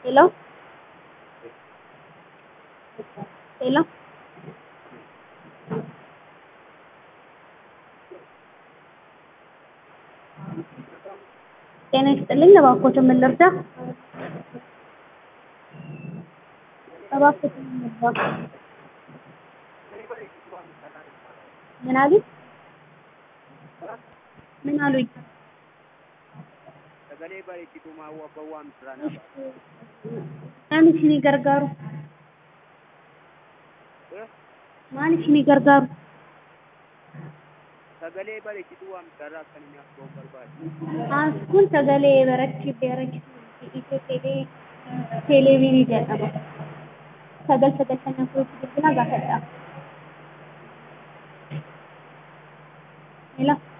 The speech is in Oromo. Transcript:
hello hello ጤና ይስጥልኝ እባክዎትን ምን ልርዳ? እባክዎትን ምን ልርዳ? ምን አሉኝ? ምን አሉኝ? Sagalee bareechituu maawwa abbaa waamsisaa naa ba'a. Maal isinii gargaaru? Maal isinii gargaaru? Sagalee bareechituu waamsisaarraa akka inni akka ta'u barbaade. As kun sagalee barachi barachituu Itiyoo teelee teeleeviirii jedhama. Sagal sagaltamii afuritti bilbila gaafadhaa. Hello.